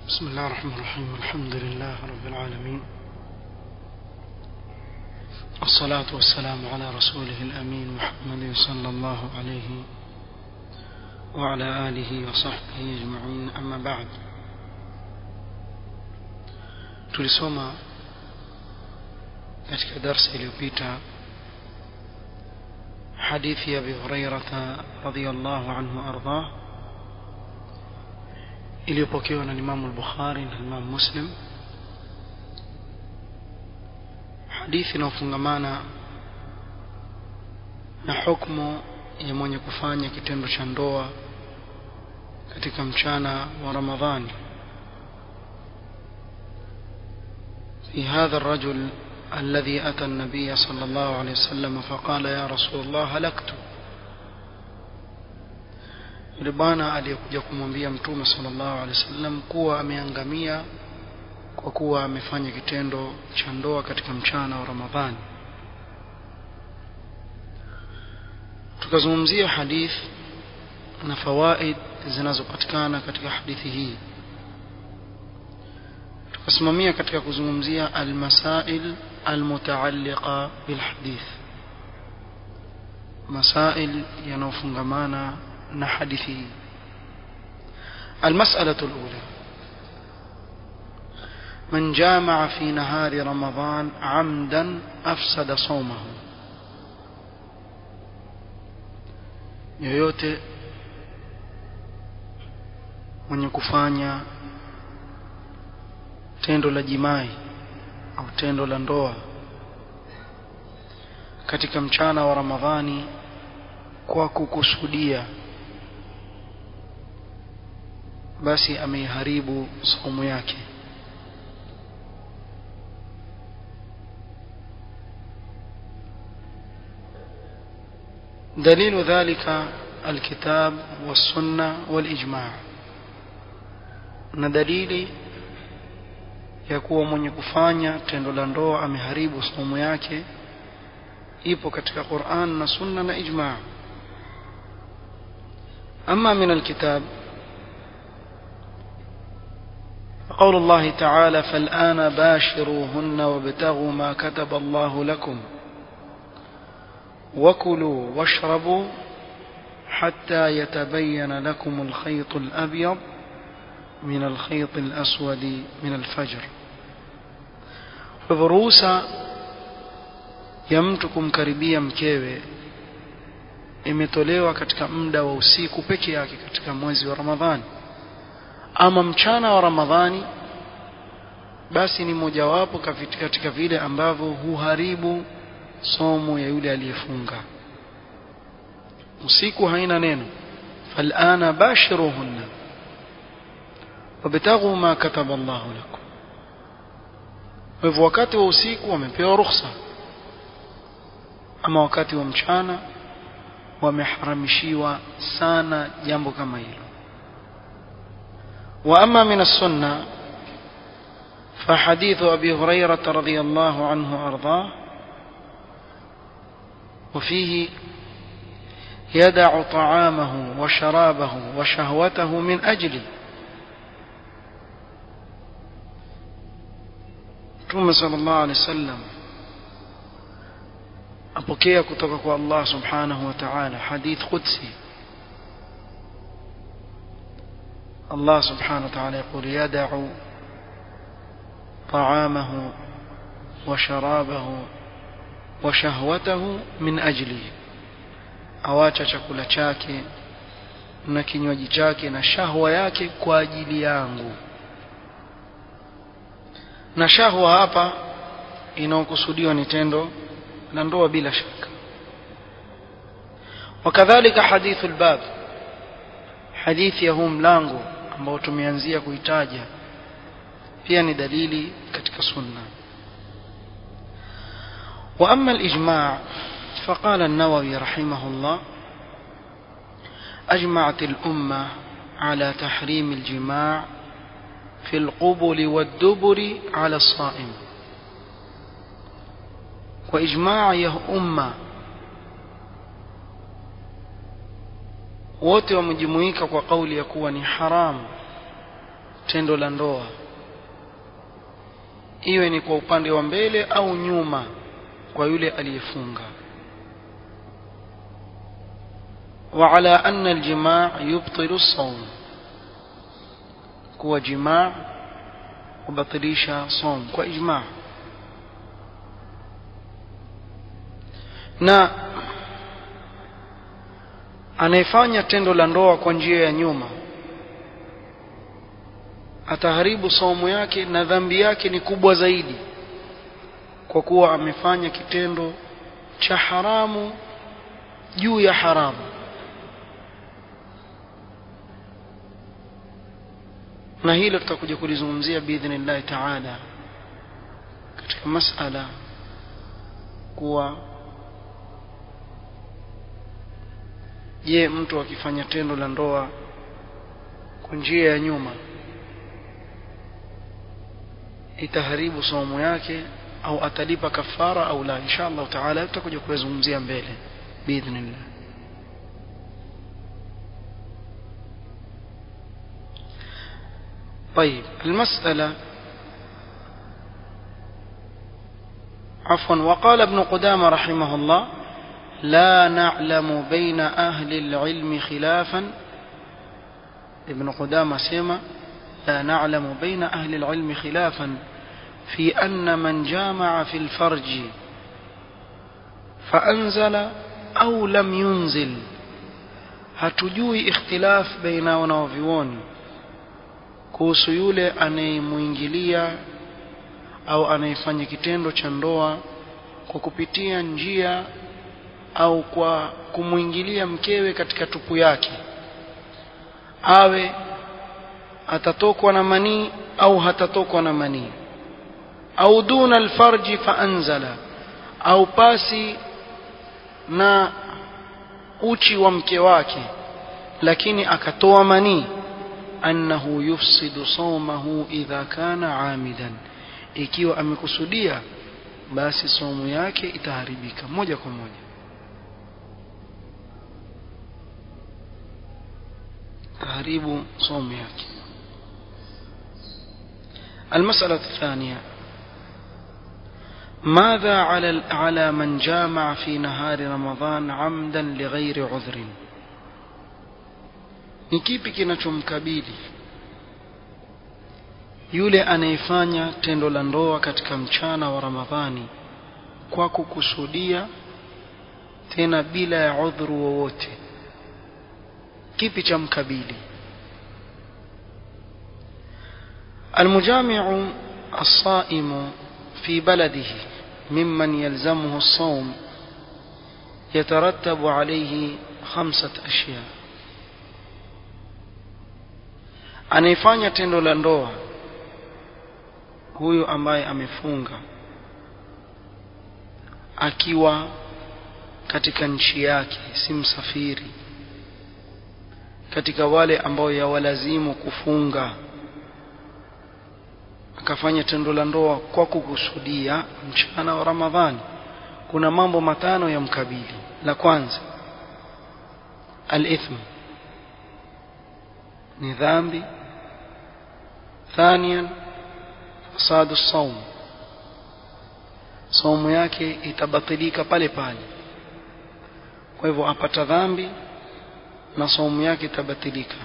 بسم الله الرحمن الرحيم الحمد لله رب العالمين والصلاة والسلام على رسوله الأمين محمد صلى الله عليه وعلى آله وصحبه أجمعين أما بعد tulisoma katika darsa iliyopita hadithi ya Abi Hurairah radhiyallahu anhu ardhah iliyopokewa na Imam al-Bukhari na Imam Muslim hadithi inayofungamana na hukumu ya mwenye kufanya kitendo cha ndoa katika mchana wa Ramadhani في هذا الرجل الذي أتى النبي صلى الله عليه وسلم فقال يا رسول الله هلكت yule bwana aliyekuja kumwambia mtume sallallahu alaihi wasallam kuwa ameangamia kwa kuwa amefanya kitendo cha ndoa katika mchana wa Ramadhani tukazungumzia hadith na fawaid zinazopatikana katika hadithi hii tukasimamia katika kuzungumzia almasail almutaalliqa bilhadith masail yanayofungamana na hadithi hii المسألة الأولى من جامع في نهار رمضان عمدا أفسد صومه yoyote mwenye kufanya tendo la jimai au tendo la ndoa katika mchana wa Ramadhani kwa kukusudia basi ameiharibu saumu yake دليل ذلك الكتاب والسنة والإجماع na dalili ya kuwa mwenye kufanya tendo la ndoa ameharibu saumu yake ipo katika Qur'an na Sunna na ijma' amma min alkitab قول الله تعالى فالآن باشروهن وابتغوا ما كتب الله لكم وكلوا واشربوا حتى يتبين لكم الخيط الأبيض من الخيط الأسود من الفجر فبروسا يمتكم karibia mkewe imetolewa katika muda wa usiku peke yake katika mwezi wa Ramadhani ama mchana wa Ramadhani basi ni mojawapo katika vile ambavyo huharibu somo ya yule aliyefunga usiku haina neno falana bashiruhunna wabtaghu ma kataba Allahu lakum kwa hivyo wakati wa usiku wamepewa ruhusa ama wakati wa mchana wameharamishiwa sana jambo kama hilo وأما من السنة فحديث أبي هريرة رضي الله عنه أرضاه وفيه يدع طعامه وشرابه وشهوته من أجلي ثم صلى الله عليه وسلم أبكي كتبك الله سبحانه وتعالى حديث قدسي الله سبحانه وتعالى يقول يدع طعامه وشرابه وشهوته من أجله awacha chakula chake na kinywaji chake na shahwa yake kwa ajili yangu na shahwa hapa inaokusudiwa ni tendo la ndoa bila shaka wakadhalika hadithu albab hadithi ya huu mlango ambao tumeanzia kuitaja pia ni dalili katika sunna واما الاجماع فقال النووي رحمه الله اجمعت الامه على تحريم الجماع في القبل والدبر على الصائم واجماع يا امه wote wamejumuika kwa kauli ya kuwa ni haramu tendo la ndoa iwe ni kwa upande wa mbele au nyuma kwa yule aliyefunga وعلى أن الجماع يبطل الصوم كو جماع وبطليش صوم كو إجماع na anayefanya tendo la ndoa kwa njia ya nyuma ataharibu saumu yake na dhambi yake ni kubwa zaidi kwa kuwa amefanya kitendo cha haramu juu ya haramu na hilo tutakuja kulizungumzia biidhnillahi taala katika masala kuwa je mtu akifanya tendo la ndoa kwa njia ya nyuma itaharibu saumu yake au atalipa kafara au la insha Allah taala tutakuja kuyazungumzia mbele biidhnillah طيب المسألة عفوا وقال ابن قدامة رحمه الله لا نعلم بين أهل العلم خلافا ابن قدامة سيما لا نعلم بين أهل العلم خلافا في أن من جامع في الفرج فأنزل أو لم ينزل hatujui ikhtilaf baina wanaovyuoni kuhusu yule anayemwingilia au anayefanya kitendo cha ndoa kwa kupitia njia au kwa kumwingilia mkewe katika tupu yake awe atatokwa na manii au hatatokwa na manii au duna alfarji faanzala au pasi na uchi wa mke wake lakini akatoa manii annahu yufsidu sawmahu idha kana amidan ikiwa amekusudia basi somo yake itaharibika moja kwa moja taharibu somo yake المسألة الثانية ماذا على على من جامع في نهار رمضان عمدا لغير عذر ni kipi kinachomkabili yule anayefanya tendo la ndoa katika mchana wa Ramadhani kwa kukusudia tena bila ya udhuru wowote kipi cha mkabili المجامع الصائم في بلده ممن يلزمه الصوم يترتب عليه خمسة أشياء anayefanya tendo la ndoa huyu ambaye amefunga akiwa katika nchi yake si msafiri katika wale ambao yawalazimu kufunga akafanya tendo la ndoa kwa kukusudia mchana wa Ramadhani kuna mambo matano ya mkabili la kwanza al-ithm ni dhambi ثانيا فساد الصوم saumu yake itabatilika pale pale kwa hivyo apata dhambi na saumu yake itabatilika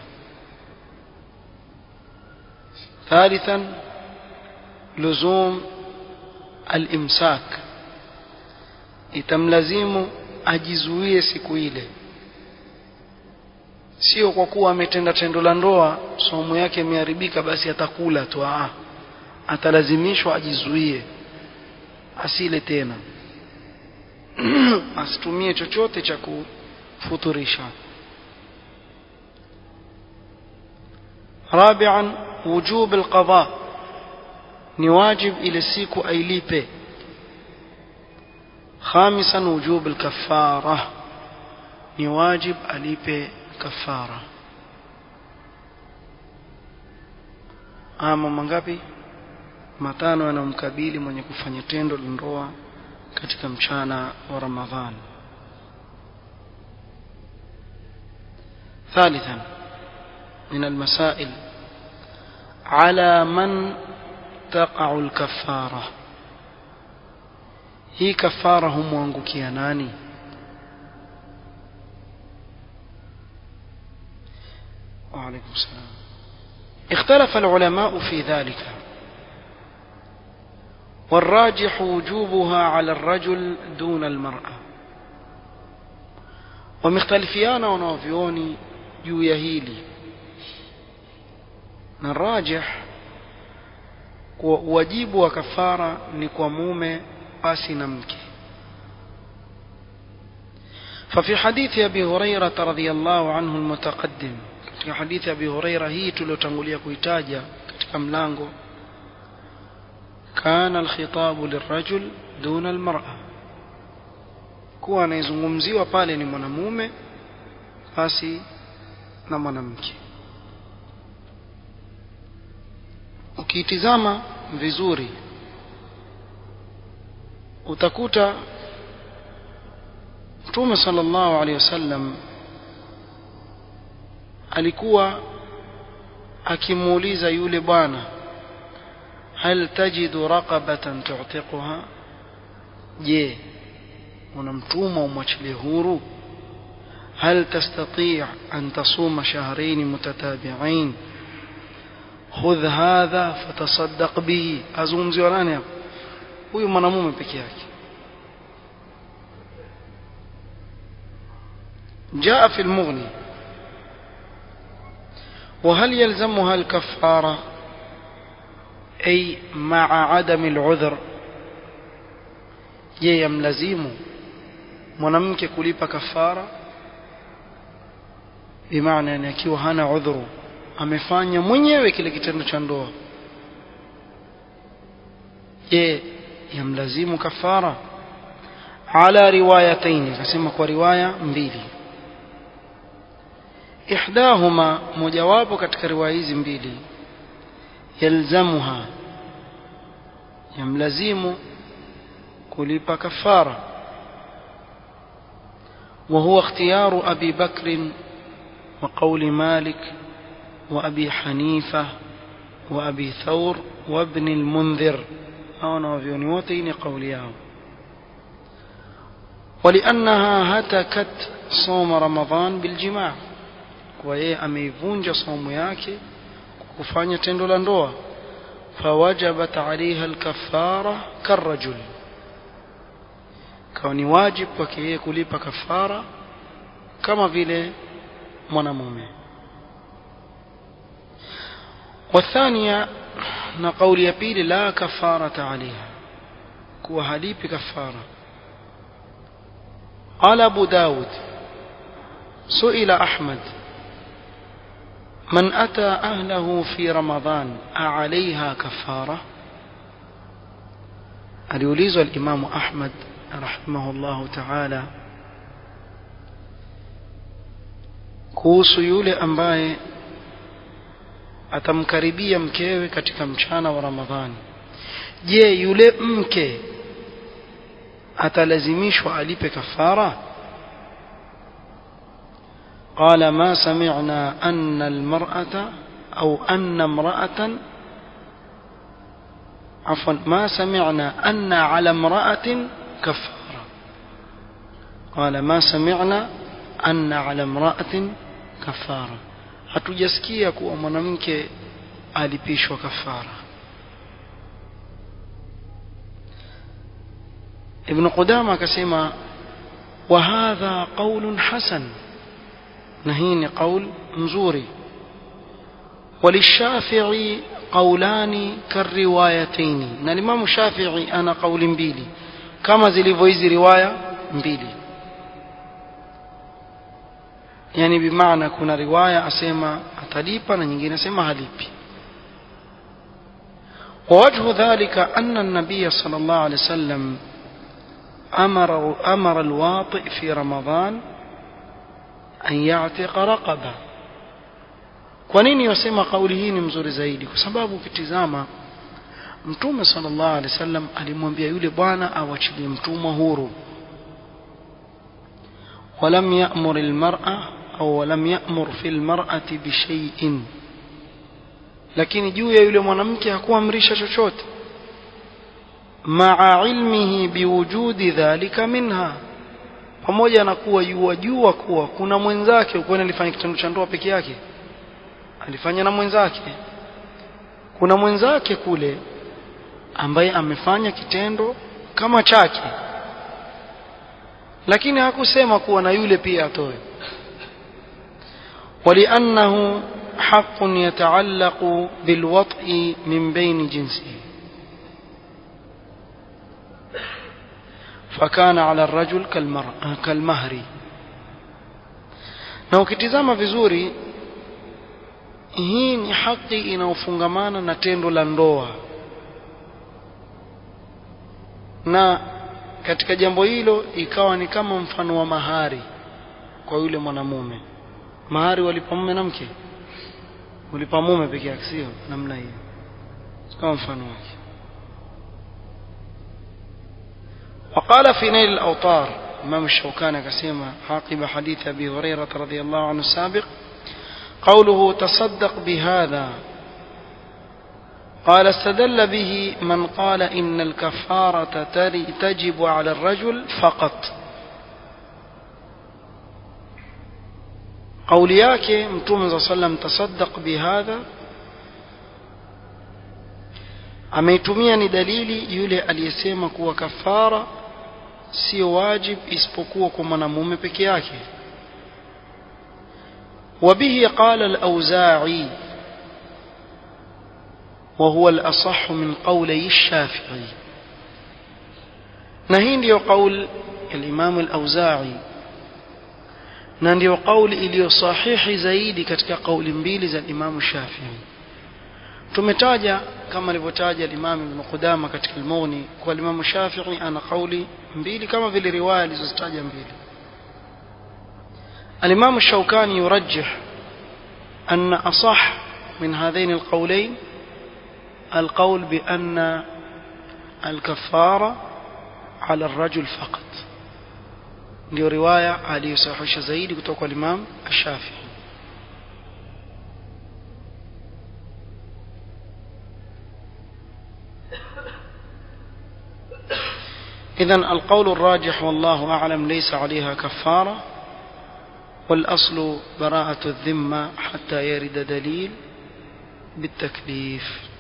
ثالثا لزوم الامساك itamlazimu ajizuie siku ile sio kwa kuwa ametenda tendo la ndoa somo yake imeharibika basi atakula tu ah atalazimishwa ajizuie asile tena asitumie chochote cha kufuturisha رابعا وجوب القضاء ni wajib ile siku ailipe خامسا وجوب الكفاره ni wajib alipe kafara ama mangapi matano yanamkabili mwenye kufanya tendo la ndoa katika mchana wa Ramadhani ثالثا من المسائل على من تقع الكفارة هي كفارة هم وانقكي ناني وعليكم السلام اختلف العلماء في ذلك والراجح وجوبها على الرجل دون المرأة ومختلفيان ونوفيوني juu ya hili na rajih kwa wajibu wa kafara ni kwa mume basi na mke ففي حديث أبي هريرة رضي الله عنه المتقدم katika hadithi ya Abi Huraira hii tuliyotangulia kuitaja katika mlango kana alkhitabu lirajul duna almar'a kuwa anayezungumziwa pale ni mwanamume basi na mwanamke ukiitizama vizuri utakuta Mtume sallallahu alaihi wasallam alikuwa akimuuliza yule bwana hal tajidu raqabatan tu'tiquha je unamtuma umwachilie huru هل تستطيع أن تصوم شهرين متتابعين خذ هذا فتصدق به أزومزي ولاني huyu mwanamume peke yake جاء في المغني وهل يلزمها الكفارة أي مع عدم العذر je yamlazimu mwanamke kulipa kafara bimaana yani akiwa hana udhuru amefanya mwenyewe kile kitendo cha ndoa je yamlazimu kafara ala riwayatayn akasema kwa riwaya mbili ihdahuma mojawapo katika riwaya hizi mbili yalzamuha yamlazimu kulipa kafara وهو اختيار أبي بكر وقول مالك وأبي حنيفة وأبي ثور وابن المنذر أو نوفيوني وتين قولياه ولأنها هتكت صوم رمضان بالجماع وهي أميفونج صوم yake kufanya tendo la ndoa فوجبت عليها الكفارة كالرجل كوني واجب kwake yeye kulipa kafara kama vile mwanamume والثانية na kauli ya pili la kafarata alaiha kuwa halipi kafara قال أبو داود سئل أحمد من أتى أهله في رمضان أعليها كفارة aliulizwa الإمام أحمد رحمه الله تعالى kuhusu yule ambaye atamkaribia mkewe katika mchana wa Ramadhani je yule mke atalazimishwa alipe kafara قال ما سمعنا أن المرأة أو أن امرأة عفوا ما سمعنا أن على امرأة كفارة قال ما سمعنا أن على امرأة كفارة hatujasikia kuwa mwanamke alipishwa kafara ibn qudama akasema wa hadha qaulun hasan na hii ni qaul mzuri وللشافعي قولان كالروايتين na Imam Shafi'i ana kauli mbili kama zilivyo hizi riwaya mbili yani bimaana kuna riwaya asema atalipa na nyingine asema halipi ووجه ذلك أن النبي صلى الله عليه وسلم أمر, أمر الواطئ في رمضان أن يعتق رقبة kwa nini wasema kauli hii ni mzuri zaidi kwa sababu ukitizama mtume sallallahu alaihi wasallam alimwambia yule bwana awachilie mtumwa huru ولم يأمر المرأة أو ولم يأمر في المرأة بشيء lakini juu ya yule mwanamke hakuamrisha chochote maa ilmihi biwujudi dhalika minha pamoja na kuwa yuwajua kuwa kuna mwenzake ukwani alifanya kitendo cha ndoa peke yake alifanya na mwenzake kuna mwenzake kule ambaye amefanya kitendo kama chake lakini hakusema kuwa na yule pia atoe ولأنه حق يتعلق بالوطء من بين جنسه فكان على الرجل كالمهر na ukitizama vizuri hii ni haki inayofungamana na tendo la ndoa na katika jambo hilo ikawa ni kama mfano wa mahari kwa yule mwanamume mahari walipa mume na mke walipa mume peke yake sio namna hiyo kama mfano wake وقال في نيل الأوطار إمام الشوكاني كسيما عاقب حديث أبي هريرة رضي الله عنه السابق قوله تصدق بهذا قال استدل به من قال إن الكفارة تجب على الرجل فقط قول yake mtume صلى الله عليه وسلم تصدق بهذا ameitumia ni dalili yule aliyesema kuwa kafara sio wajib isipokuwa kwa mwanamume peke yake وبه قال الأوزاعي وهو الأصح من قولي الشافعي نهين ديو قول الإمام الأوزاعي na ndio kauli iliyo sahihi zaidi katika kauli mbili za Imam Shafi'i tumetaja kama alivyotaja Imam Ibn Qudama katika al-Mughni kwa Imam Shafi'i ana kauli mbili kama vile riwaya alizozitaja mbili الإمام الشوكاني يرجح أن أصح من هذين القولين القول بأن الكفارة على الرجل فقط ndio riwaya aliyosahihisha zaidi kutoka kwa Imam Ash-Shafi'i إذا القول الراجح والله أعلم ليس عليها كفارة والأصل براءة الذمة حتى يرد دليل بالتكليف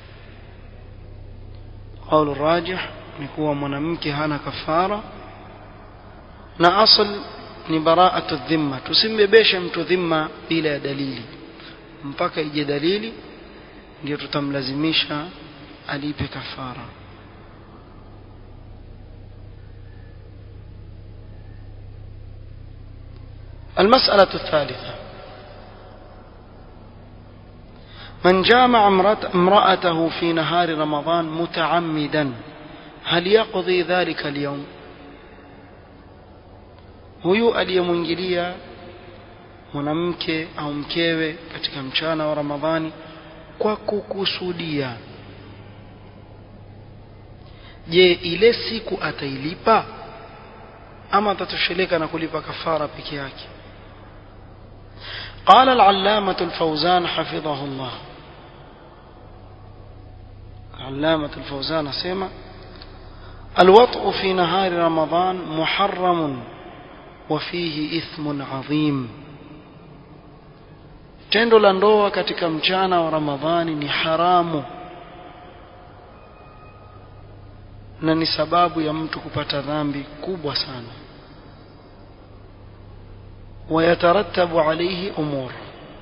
قول الراجح نكون منامك هانا كفارة na asl ni baraatu dhimma tusimbebeshe mtu dhimma bila ya dalili mpaka ije dalili ndio tutamlazimisha alipe kafara المسألة الثالثة من جامع امرأته في نهار رمضان متعمدا هل يقضي ذلك اليوم huyu aliyemwingilia mwanamke au mkewe katika mchana wa Ramadhani kwa kukusudia je ile siku atailipa ama atatosheleka na kulipa kafara peke yake قال العلامة الفوزان حفظه الله العلامة الفوزان سيما الوطء في نهار رمضان محرم وفيه إثم عظيم tendo la ndoa katika mchana wa ramadhani ni haramu na ni sababu ya mtu kupata dhambi kubwa sana wayatarattabu alayhi umur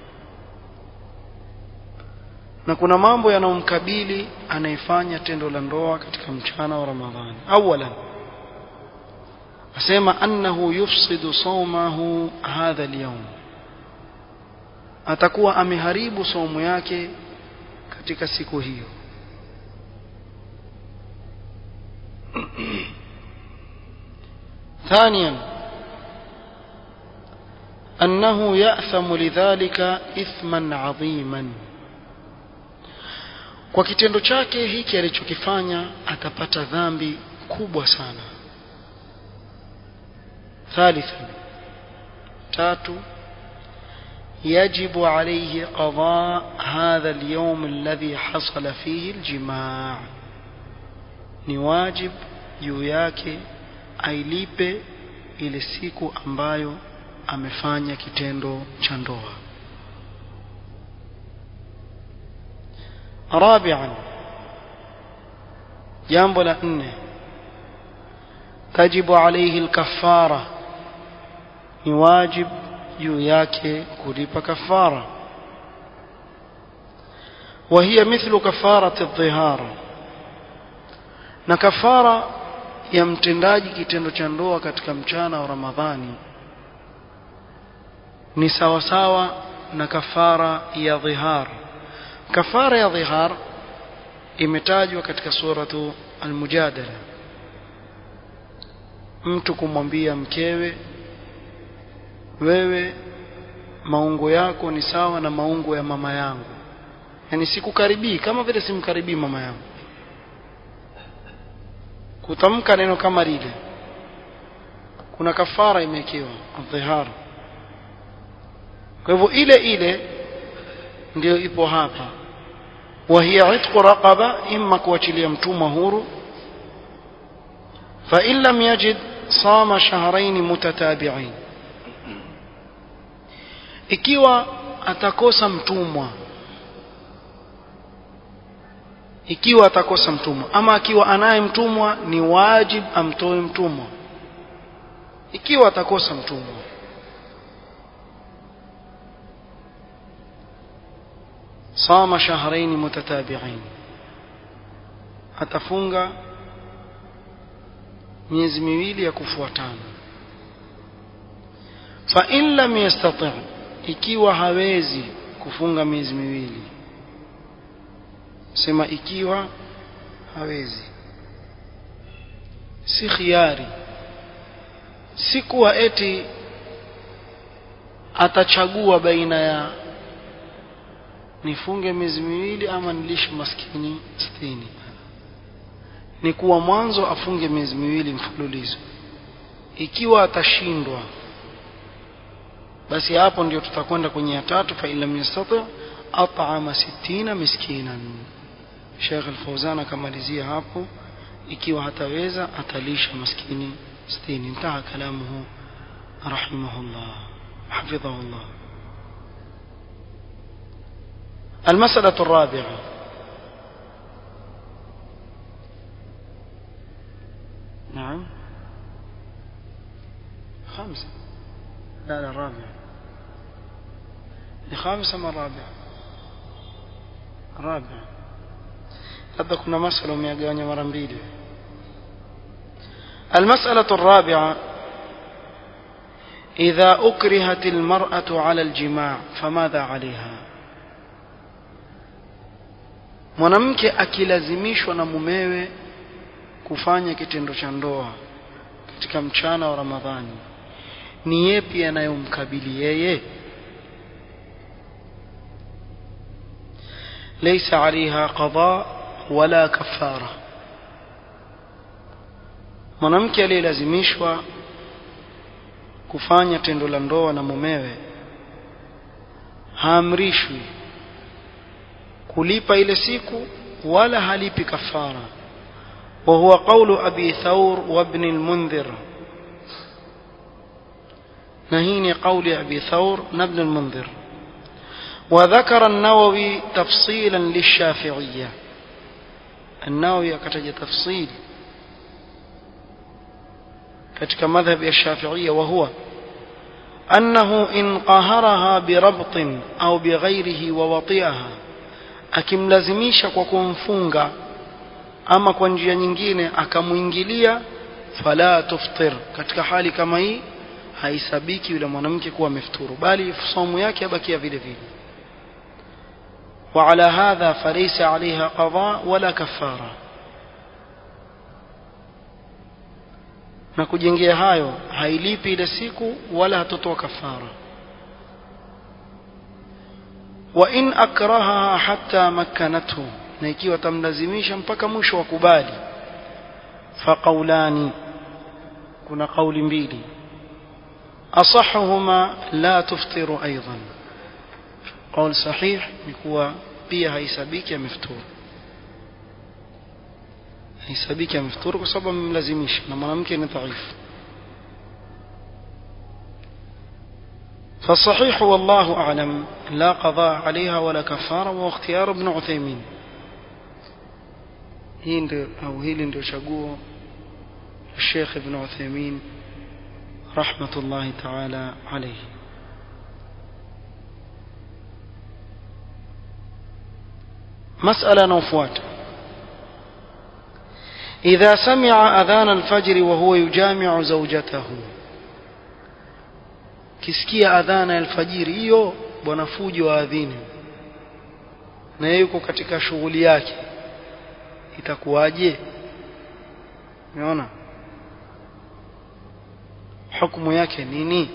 na kuna mambo yanayomkabili anayefanya tendo la ndoa katika mchana wa ramadhani awalan asema annahu yufsidu sawmahu hadha al-yawm atakuwa ameharibu somo yake katika siku hiyo ثانيا أنه يأثم لذلك إثما عظيما kwa kitendo chake hiki alichokifanya atapata dhambi kubwa sana ثالثا tatu يجب عليه قضاء هذا اليوم الذي حصل فيه الجماع ni wajib juu yake ailipe ile siku ambayo amefanya kitendo cha ndoa rabi'an jambo la nne tajibu alayhi al-kaffara ni wajib juu yake kulipa kafara وهي مثل كفارة الظهار na kafara ya mtendaji kitendo cha ndoa katika mchana wa Ramadhani ni sawa sawa na kafara ya dhihar kafara ya dhihar imetajwa katika suratu al-mujadala mtu kumwambia mkewe wewe maungo yako ni sawa na maungo ya mama yangu yani sikukaribii kama vile simkaribii mama yangu kutamka neno kama lile kuna kafara imewekewa dhihar kwa hivyo ile ile ndio ipo hapa wa hiya itqu raqaba imma kuachilia mtumwa huru fa in lam yajid sama shahrayn mutatabi'ain ikiwa atakosa mtumwa ikiwa atakosa mtumwa ama akiwa anaye mtumwa ni wajib amtoe mtumwa ikiwa atakosa mtumwa صام شهرين متتابعين atafunga miezi miwili ya kufuatana fa in lam yastati ikiwa hawezi kufunga miezi miwili sema ikiwa hawezi si khiari si kuwa eti atachagua baina ya nifunge miezi miwili ama nilishe maskini sitini ni kuwa mwanzo afunge miezi miwili mfululizo ikiwa atashindwa basi hapo ndio tutakwenda kwenye ya tatu fa illam yastati at'ama 60 miskinan Sheikh Al-Fauzan akamalizia hapo ikiwa hataweza atalisha maskini 60 intaha kalamuhu rahimahullah hafidhahullah المسألة الرابعة نعم خامسة لا لا الرابعة خامسة ما الرابعة الرابعة labda kuna masala umeyagawanya mara mbili المسألة الرابعة إذا أكرهت المرأة على الجماع فماذا عليها mwanamke akilazimishwa na mumewe kufanya kitendo cha ndoa katika mchana wa Ramadhani ni yepi yanayomkabili yeye ليس عليها قضاء ولا كفارة mwanamke aliyelazimishwa kufanya tendo la ndoa na mumewe haamrishwi kulipa ile siku wala halipi kafara وهو قول أبي ثور وابن المنذر نهيني قول أبي ثور وابن المنذر وذكر النووي تفصيلا للشافعية النووي كتج تفصيل كتك مذهب الشافعية وهو أنه إن قهرها بربط أو بغيره ووطئها akimlazimisha kwa kumfunga ama kwa njia nyingine akamuingilia fala tuftir katika hali kama hii haisabiki yule mwanamke kuwa amefuturu bali somo yake abakia vile vile وعلى هذا فليس عليها قضاء ولا كفارة na kujengea hayo hailipi ile siku wala hatotoa kafara wa in akrahaha hatta makkanathu na ikiwa tamlazimisha mpaka mwisho wa kubali faqaulani kuna kauli mbili asahuhuma la tuftiru aidan qaul sahih ni kuwa pia haisabiki amefuturu haisabiki amefuturu kwa sababu amemlazimisha na mwanamke ni dhaifu فالصحيح والله أعلم لا قضاء عليها ولا كفارة واختيار ابن عثيمين هند أو هيل شقوه الشيخ ابن عثيمين رحمة الله تعالى عليه مسألة نوفوات إذا سمع أذان الفجر وهو يجامع زوجته kisikia adhana ya alfajiri hiyo bwana fujo wa adhini na yeye yuko katika shughuli yake itakuwaje umeona hukumu yake nini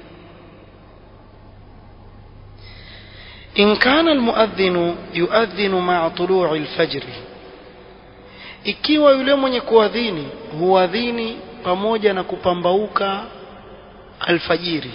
إن كان المؤذن يؤذن مع طلوع الفجر ikiwa yule mwenye kuadhini huadhini pamoja na kupambauka alfajiri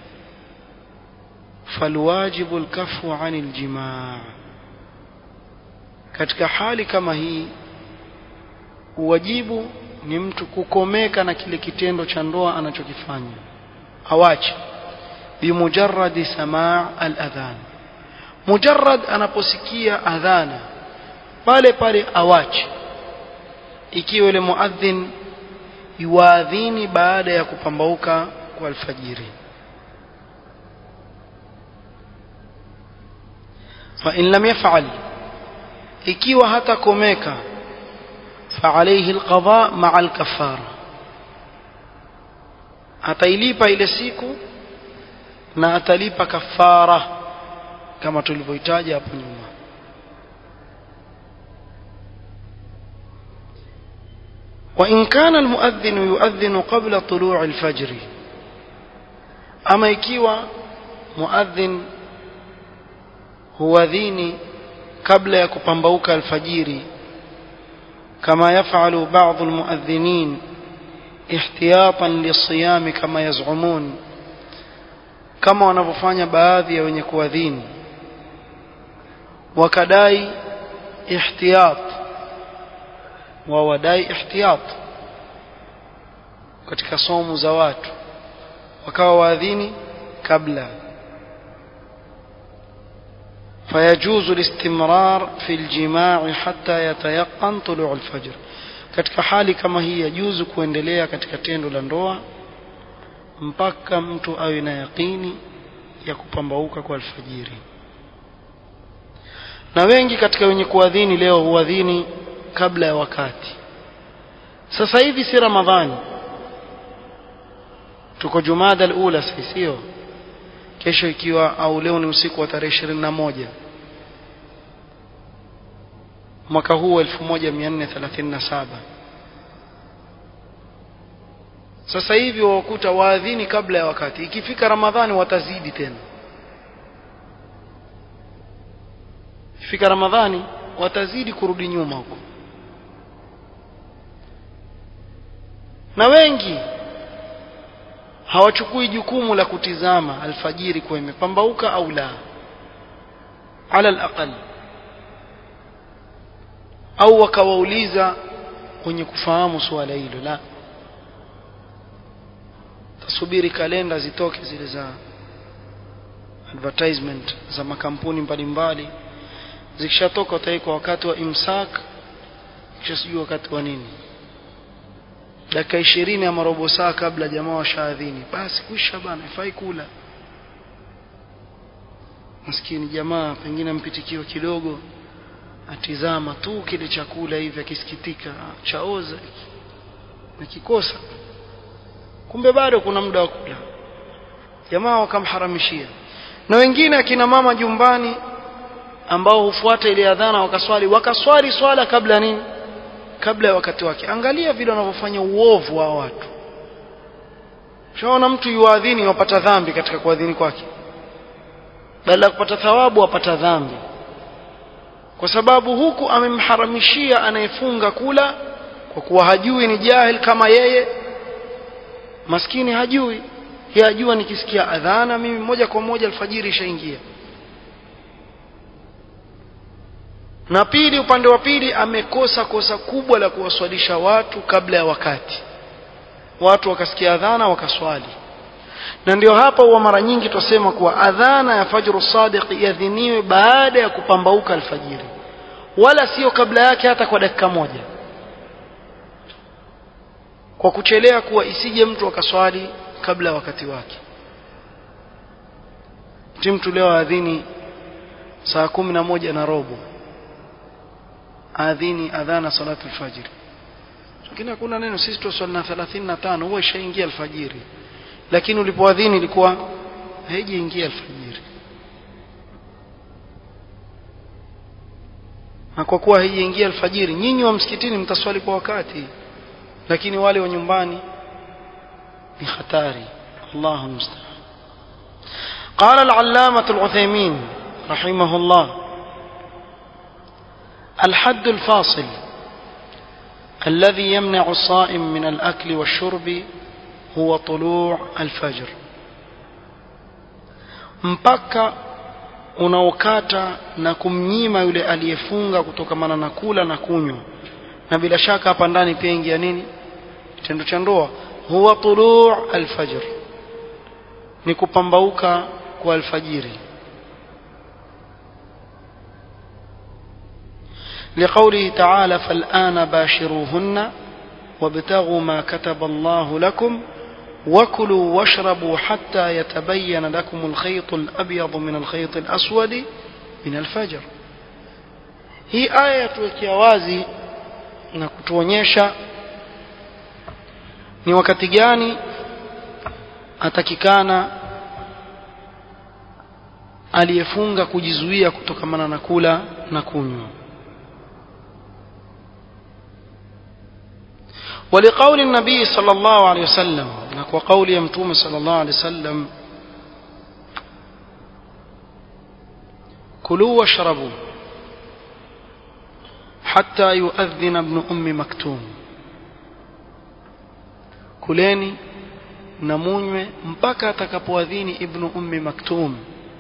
falwajibu alkafu anil jimaa katika hali kama hii uwajibu ni mtu kukomeka na kile kitendo cha ndoa anachokifanya awache bimujarradi samaa aladhan mujarrad anaposikia adhana pale pale awache ikiwa yule muadhin yuadhini baada ya kupambauka kwa alfajiri fa in lam yaf'al ikiwa hatakomeka fa alayhi alqada ma'a alkafara atailipa ile siku na atalipa kafara kama tulivyohitaji hapo nyuma وإن كان المؤذن يؤذن قبل طلوع الفجر أما ikiwa مؤذن huadhini kabla ya kupambauka alfajiri kama yafalu baadhi almuadhinin ihtiyatan lisiyami kama yaz'umun kama wanavyofanya baadhi ya wenye kuadhini wakadai ihtiyat wa wadai ihtiyat katika somo za watu wakawa waadhini kabla فيجوز الاستمرار في الجماع حتى يتيقن طلوع الفجر katika hali kama hii yajuzu kuendelea katika tendo la ndoa mpaka mtu awe na yaqini ya kupambauka kwa alfajiri na wengi katika wenye kuadhini leo huadhini kabla ya wakati sasa hivi si ramadhani tuko jumada alula sio kesho ikiwa au leo ni usiku wa tarehe ishirini na moja mwaka huu wa 1437 sasa hivi wakuta waadhini kabla ya wakati ikifika ramadhani watazidi tena ikifika ramadhani watazidi kurudi nyuma huko na wengi hawachukui jukumu la kutizama alfajiri kwa imepambauka au la ala alaqal au wakawauliza wenye kufahamu suala hilo la tasubiri kalenda zitoke zile za advertisement za makampuni mbalimbali zikishatoka utawekwa wakati wa imsak kisha sijui wakati wa nini dakika ishirini ama robo saa kabla jamaa washaadhini basi kwisha bana ifai kula maskini jamaa pengine mpitikiwa kidogo atizama tu kile chakula hivi akisikitika chaoza nakikosa kumbe bado kuna muda wa kula jamaa wakamharamishia na wengine akina mama jumbani ambao hufuata ile adhana wakaswali wakaswali swala kabla nini kabla ya wakati wake angalia vile wanavyofanya uovu wa watu shaona mtu yuadhini wapata dhambi katika kuadhini kwake badala ya kupata thawabu wapata dhambi kwa sababu huku amemharamishia anayefunga kula kwa kuwa hajui ni jahil kama yeye maskini hajui yeye ajua nikisikia adhana mimi moja kwa moja alfajiri ishaingia na pili upande wa pili amekosa kosa kubwa la kuwaswalisha watu kabla ya wakati watu wakasikia adhana wakaswali na ndio hapa huwa mara nyingi twasema kuwa adhana ya fajru sadiq iadhiniwe baada ya kupambauka alfajiri wala sio kabla yake hata kwa dakika moja kwa kuchelea kuwa isije mtu akaswali kabla ya wakati wake ti mtu leo adhini saa kumi na moja na robo adhini adhana salatu alfajiri lakini hakuna neno sisi tuswali na 35 huwa ishaingia alfajiri lakini ulipoadhini ilikuwa haijaingia alfajiri na kwa kuwa haijaingia alfajiri nyinyi wa msikitini mtaswali kwa wakati lakini wale wa nyumbani ni hatari Allahu musta'an قال العلامة العثيمين رحمه الله الحد الفاصل الذي يمنع الصائم من الأكل والشرب هو طلوع الفجر mpaka unaokata na kumnyima yule aliyefunga kutokamana na kula na kunywa na bila shaka hapa ndani pia ingia nini kitendo cha ndoa huwa tuluu alfajr ni kupambauka kwa alfajiri لقوله تعالى فالآن باشروهن وابتغوا ما كتب الله لكم وكلوا واشربوا حتى يتبين لكم الخيط الأبيض من الخيط الأسود من الفجر hii aya yatuwekea wazi na kutuonyesha ni wakati gani atakikana aliyefunga kujizuia kutokamana na kula na kunywa ولقول النبي صلى الله عليه وسلم وقول يمتوم صلى الله عليه وسلم كلوا واشربوا حتى يؤذن ابن أم مكتوم كليني نمونيwe mpaka atakapoadhini ibnu ummi maktum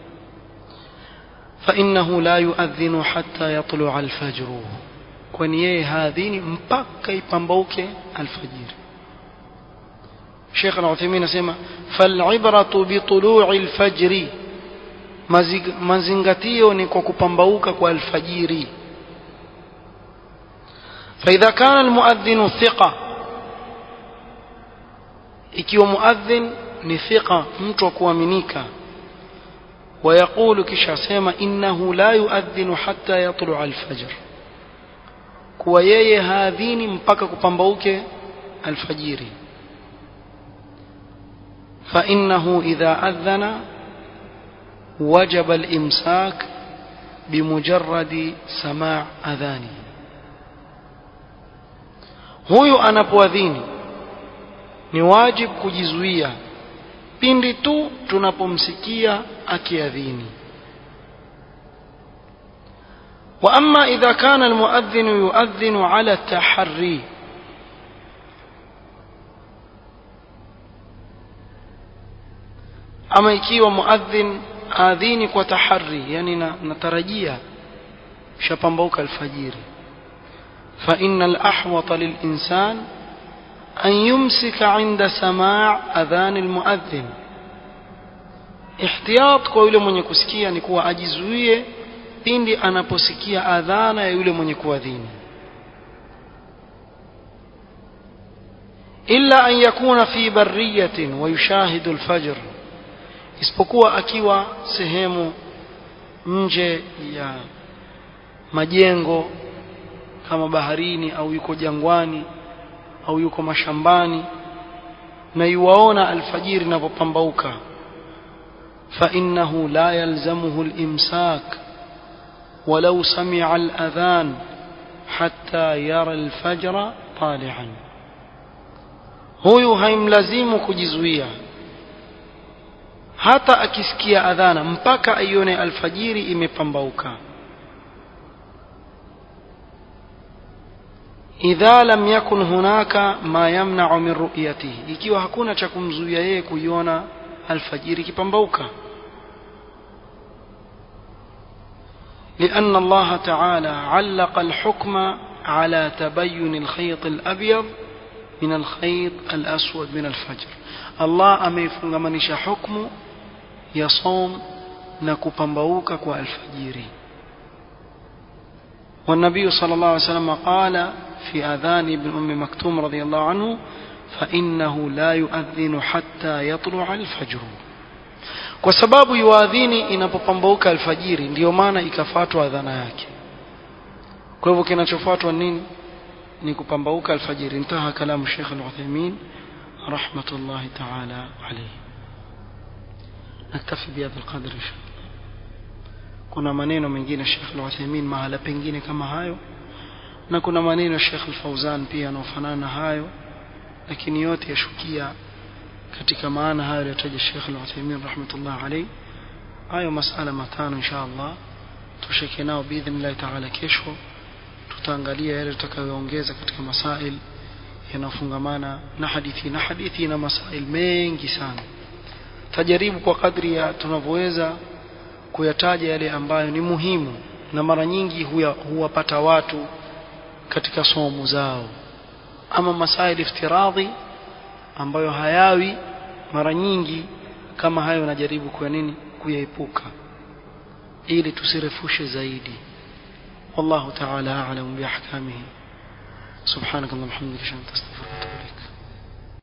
فإنه لا يؤذن حتى يطلع الفجر kwani yeye haadhini mpaka ipambauke alfajiri Sheikh Al-Uthaymeen anasema fal'ibratu bitulu'i al-fajri mazingatio ni kwa kupambauka kwa alfajiri فإذا كان المؤذن ثقة ikiwa muadhin ni thiqa mtu wa kuaminika ويقول kisha sema innahu la yuadhinu hatta yatlu'a al-fajr kuwa yeye haadhini mpaka kupambauke alfajiri فإنه إذا أذن وجب الإمساك بمجرد سماع أذانه huyu anapoadhini ni wajib kujizuia pindi tu tunapomsikia akiadhini واما اذا كان المؤذن يؤذن على التحري ama ikiwa muadhin adhini kwa tahari yani natarajia shapambauka alfajiri fa innal ahwata lilinsan an yumsika inda samaa adhan almuadhin ihtiyat kwa yule mwenye kusikia ni kuwa ajizuie pindi anaposikia adhana ya yule mwenye kuadhini illa an yakuna fi barriyatin wa yushahidu alfajr isipokuwa akiwa sehemu nje ya majengo kama baharini au yuko jangwani au yuko mashambani na yuwaona alfajiri inapopambauka فإنه لا يلزمه الإمساك ولو سمع الأذان حتى يرى الفجر طالعا huyu haimlazimu kujizuia hata akisikia adhana mpaka aione alfajiri imepambauka idha lam yakun hunaka ma yamna'u min ru'yatihi ikiwa hakuna cha kumzuia yeye kuiona alfajiri ikipambauka لأن الله تعالى علق الحكم على تبين الخيط الأبيض من الخيط الأسود من الفجر الله ameifunganisha hukmu ya som na kupambauka kwa alfajiri والنبي صلى الله عليه وسلم قال في آذان ابن أم مكتوم رضي الله عنه فإنه لا يؤذن حتى يطلع الفجر kwa sababu yuadhini inapopambauka alfajiri ndiyo maana ikafuatwa adhana yake kwa hivyo kinachofuatwa nini ni kupambauka alfajiri intaha kalamu Sheikh Al-Uthaymeen rahmatullahi ta'ala alayhi naktafi bihadha alqadr inshallah kuna maneno mengine Sheikh Al-Uthaymeen mahala pengine kama hayo na kuna maneno Sheikh Al-Fauzan pia yanayofanana na hayo lakini yote yashukia katika maana hayo aliyotaja Sheikh Al-Uthaymeen rahmatullah alayhi hayo masala matano insha Allah tushike nao biidhnillah ta'ala kesho tutaangalia yale tutakayoongeza katika masail yanayofungamana na hadithi na hadithi na masail mengi sana tajaribu kwa kadri ya tunavyoweza kuyataja yale ambayo ni muhimu na mara nyingi huya, huwapata watu katika somo zao ama masail iftiradhi ambayo hayawi mara nyingi kama hayo najaribu kwa nini kuyaepuka ili tusirefushe zaidi والله تعالى أعلم بأحكامه سبحانك اللهم وبحمدك أشهد أن لا إله إلا أنت أستغفرك